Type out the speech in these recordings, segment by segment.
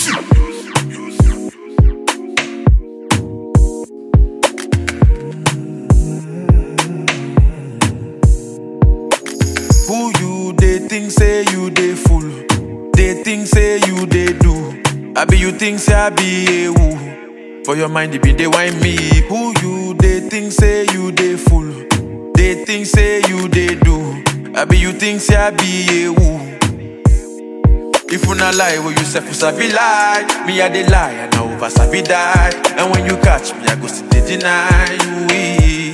Who you they think say you they fool? They think say you they do. I be you think say I be a woo. For your mind, it be they whine me. Who you they think say you they fool? They think say you they do. I be you think say I be a woo. If you not lie, will you say for sabi lie? Me I dey lie and I over sabi die. And when you catch me, I go still dey deny you. eh.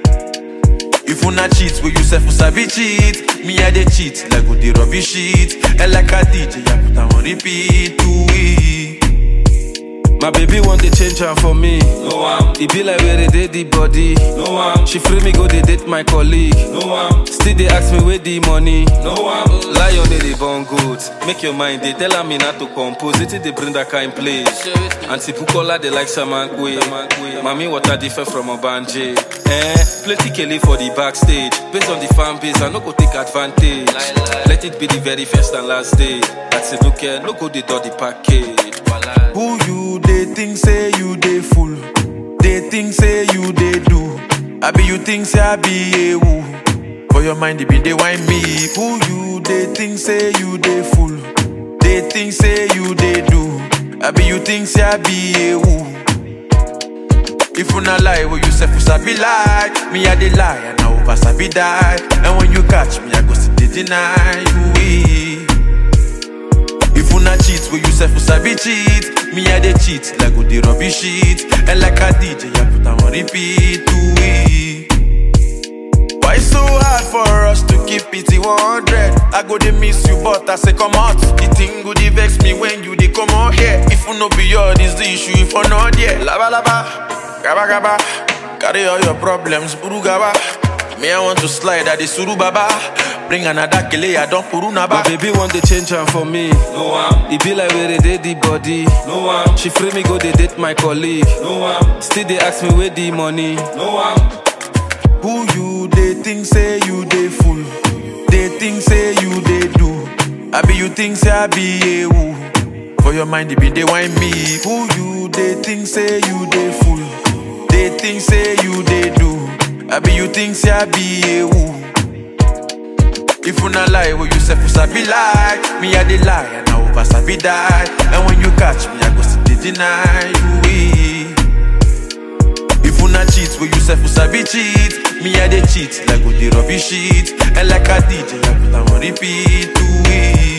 If you not cheat, will you say for sabi cheat? Me I dey cheat like go dey rubbish shit. And like a DJ, I put am on repeat. Ooh, eh. My baby want to change her for me. No am, It be like where they did the body. no am, She free me go they date my colleague. no am, Still they ask me where the money. no am. Lion they dey born good. Make your mind they tell her me not to compose. It they bring that kind place. Auntie Bukola they like Samankwe. Mami water different from Obanje. Eh, plenty Kelly for the backstage. Based on the fan base, I no go take advantage. Let it be the very first and last day. That's it, look here, no go the do the package. Who you they think say you they fool? They think say you they do. I be you think say I be a woo. For your mind, it be they whine me. Who you they think say you they fool? They think say you they do. I be you think say I be a woo. If you not lie, will you say for sabi lie? Me I dey lie and I over sabi die. And when you catch me, I go still dey deny you. eh. If you not cheat, will you say for sabi cheat? Me I dey cheat like go dey rubbish shit. And like a DJ, I put am on repeat. Ooh, eh. Why so hard for us to keep it in 100? I go dey miss you, but I say come out. The thing go dey vex me when you dey come out here. If you no be your, this the issue. If you not there, laba laba, gaba gaba, carry all your problems, buru gaba. Me I want to slide at the suru baba. Bring another kele, I don't puru My naba. baby want to change her for me. No am, It be like where they did the body. no am, She free me go they date my colleague. no am, Still they ask me where the money. no am. Who you they think say you they fool? They think say you they do. I be you think say I be a woo. For your mind, it be they whine me. Who you they think say you they fool? They think say you they do. I be you think say I be a woo. If you not lie, will you say for sabi lie? Me I dey lie and I over sabi die. And when you catch me, I go still dey deny you. eh. If you not cheat, will you say for sabi cheat? Me I dey cheat like go dey rubbish shit. And like a DJ, I put am on repeat. Ooh, eh.